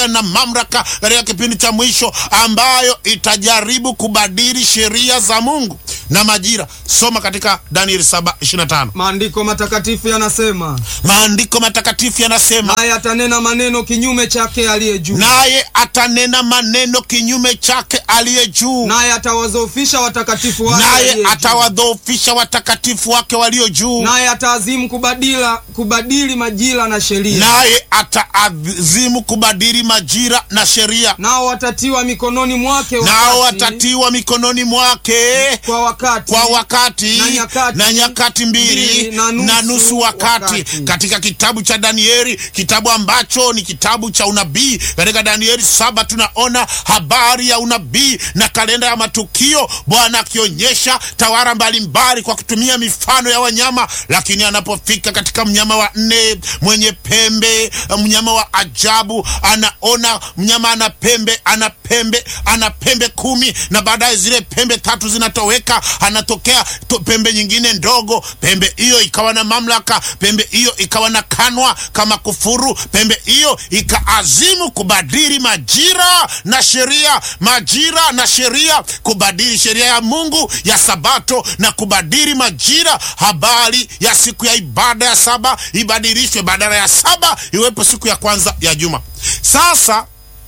na mamlaka katika kipindi cha mwisho ambayo itajaribu kubadili sheria za Mungu na majira. Soma katika Danieli 7:25. Maandiko matakatifu yanasema, Maandiko matakatifu yanasema, naye atanena maneno kinyume chake aliye juu, naye atanena maneno kinyume chake aliye juu, naye atawadhoofisha watakatifu wake aliye naye juu. atawadhoofisha watakatifu wake walio juu, naye ataazimu kubadila kubadili majira na sheria, naye ataazimu kubadili majira na sheria, nao watatiwa mikononi mwake nao wakati- watatiwa mikononi mwake kwa wakati kwa wakati na nyakati, na nyakati mbili mbili na nusu na nusu wakati. wakati. Katika kitabu cha Danieli, kitabu ambacho ni kitabu cha unabii, katika Danieli saba tunaona habari ya unabii na kalenda ya matukio, Bwana akionyesha tawara mbalimbali kwa kutumia mifano ya wanyama, lakini anapofika katika mnyama wa nne mwenye pembe, mnyama wa ajabu, anaona mnyama ana pembe, ana pembe, ana pembe kumi, na baadaye zile pembe tatu zinatoweka, anatokea to, pembe nyingine ndogo. Pembe hiyo ikawa na mamlaka, pembe hiyo ikawa na kanwa kama kufuru, pembe hiyo ikaazimu kubadili majira na sheria, majira na sheria, kubadili sheria ya Mungu ya Sabato na kubadili majira. Habari ya siku ya ibada ya saba ibadilishwe, badala ya saba iwepo siku ya kwanza ya juma. Sasa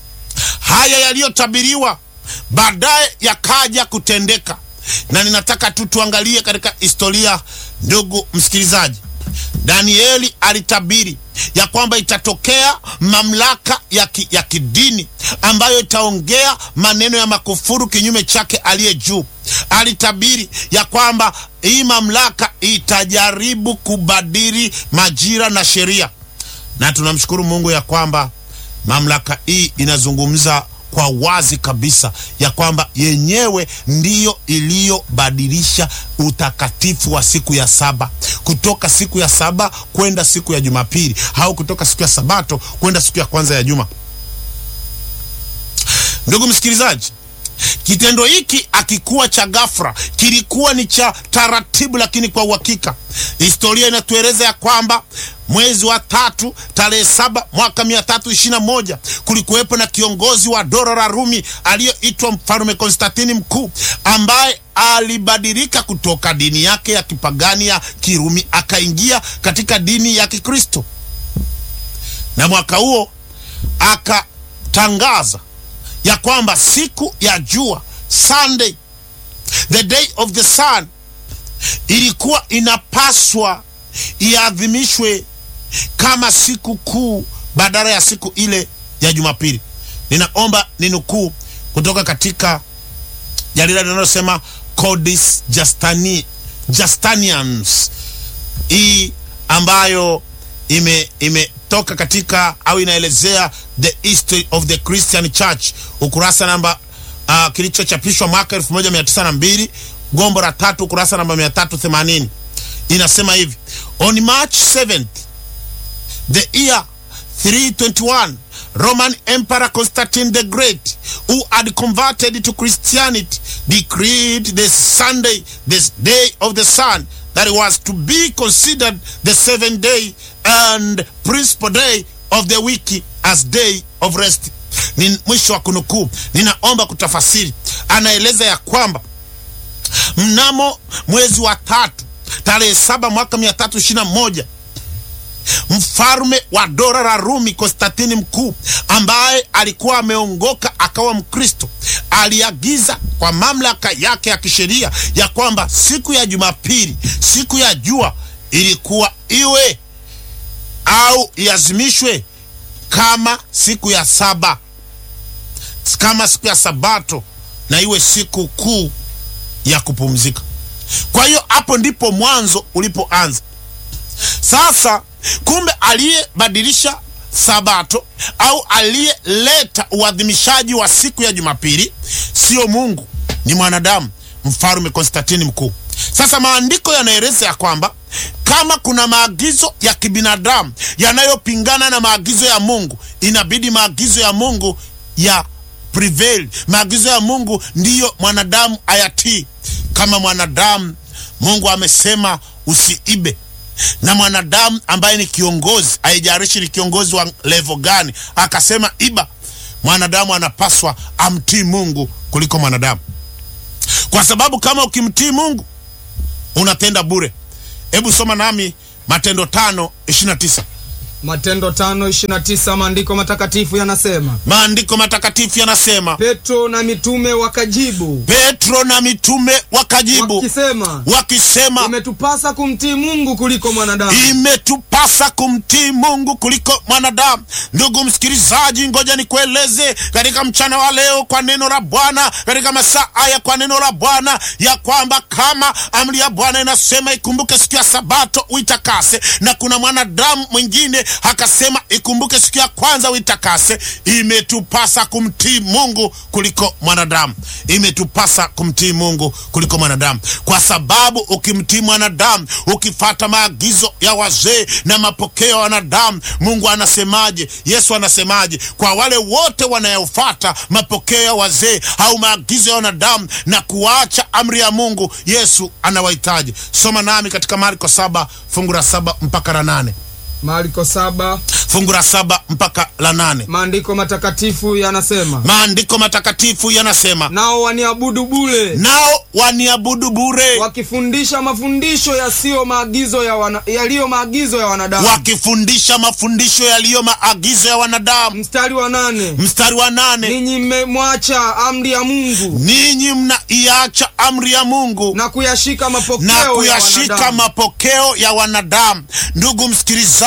haya yaliyotabiriwa baadaye yakaja kutendeka, na ninataka tu tuangalie katika historia. Ndugu msikilizaji, Danieli alitabiri ya kwamba itatokea mamlaka ya, ki, ya kidini ambayo itaongea maneno ya makufuru kinyume chake aliye juu. Alitabiri ya kwamba hii mamlaka itajaribu kubadili majira na sheria, na tunamshukuru Mungu ya kwamba mamlaka hii inazungumza kwa wazi kabisa ya kwamba yenyewe ndiyo iliyobadilisha utakatifu wa siku ya saba kutoka siku ya saba kwenda siku ya Jumapili au kutoka siku ya Sabato kwenda siku ya kwanza ya juma. Ndugu msikilizaji, kitendo hiki akikuwa cha ghafla, kilikuwa ni cha taratibu, lakini kwa uhakika historia inatueleza ya kwamba mwezi wa tatu tarehe saba mwaka mia tatu ishirini na moja kulikuwepo na kiongozi wa dola la Rumi aliyoitwa mfalume Konstantini Mkuu ambaye alibadilika kutoka dini yake ya kipagani ya Kirumi akaingia katika dini ya Kikristo, na mwaka huo akatangaza ya kwamba siku ya jua Sunday, the day of the sun, ilikuwa inapaswa iadhimishwe kama siku kuu badala ya siku ile ya Jumapili. Ninaomba ninukuu kutoka katika jarida linalosema Codis Justani, Justinians, hii ambayo ime imetoka katika au inaelezea the history of the Christian Church, ukurasa namba uh, kilichochapishwa mwaka 1902 gombo la tatu, ukurasa namba 380 inasema hivi: on March 7th the year 321 Roman Emperor Constantine the Great who had converted to Christianity decreed the Sunday the day of the sun that was to be considered the seventh day and principal day of the week as day of rest. Ni mwisho wa kunukuu. Ninaomba kutafasiri. Anaeleza ya kwamba mnamo mwezi wa tatu tarehe saba mwaka mia tatu ishirini na moja mfalme wa dola la Rumi Konstantini Mkuu, ambaye alikuwa ameongoka akawa Mkristo, aliagiza kwa mamlaka yake ya kisheria ya kwamba siku ya Jumapili, siku ya jua, ilikuwa iwe au iazimishwe kama siku ya saba, kama siku ya Sabato, na iwe siku kuu ya kupumzika. Kwa hiyo hapo ndipo mwanzo ulipoanza. Sasa kumbe aliyebadilisha Sabato au aliyeleta uadhimishaji wa siku ya Jumapili sio Mungu, ni mwanadamu, mfalme Konstantini Mkuu. Sasa maandiko yanaeleza ya kwamba kama kuna maagizo ya kibinadamu yanayopingana na maagizo ya Mungu, inabidi maagizo ya Mungu ya prevail. Maagizo ya Mungu ndiyo mwanadamu ayatii. Kama mwanadamu, Mungu amesema usiibe na mwanadamu ambaye ni kiongozi, haijalishi ni kiongozi wa levo gani, akasema iba, mwanadamu anapaswa amtii Mungu kuliko mwanadamu, kwa sababu kama ukimtii Mungu unatenda bure. Hebu soma nami Matendo tano ishirini na tisa. Matendo tano ishirini na tisa maandiko matakatifu yanasema, Maandiko matakatifu yanasema, Petro na mitume wakajibu Petro na mitume wakajibu wakisema, wakisema, imetupasa kumtii Mungu kuliko mwanadamu. imetupasa kumtii Mungu kuliko mwanadamu. Ndugu msikilizaji, ngoja nikueleze katika mchana wa leo kwa neno la Bwana, katika masaa haya kwa neno la Bwana, ya kwamba kama amri ya Bwana inasema ikumbuke siku ya Sabato uitakase, na kuna mwanadamu mwingine akasema ikumbuke siku ya kwanza uitakase, imetupasa kumtii Mungu kuliko mwanadamu. Imetupasa kumtii Mungu kuliko mwanadamu, kwa sababu ukimtii mwanadamu, ukifata maagizo ya wazee na mapokeo ya wanadamu, Mungu anasemaje? Yesu anasemaje? Kwa wale wote wanayofata mapokeo ya wazee au maagizo ya wanadamu na kuacha amri ya Mungu, Yesu anawahitaji. Soma nami katika Marko saba fungu la saba mpaka la nane Marko saba fungu la saba mpaka la nane maandiko matakatifu yanasema, Maandiko matakatifu yanasema, nao waniabudu bure nao waniabudu bure, wakifundisha mafundisho yasiyo maagizo ya wana, yaliyo maagizo ya wanadamu. wakifundisha mafundisho yaliyo maagizo ya wanadamu. Mstari wa nane Mstari wa nane ninyi mmemwacha amri ya Mungu ninyi mnaiacha amri ya Mungu na kuyashika mapokeo na ya kuyashika wanadamu. mapokeo ya wanadamu. Ndugu msikilizaji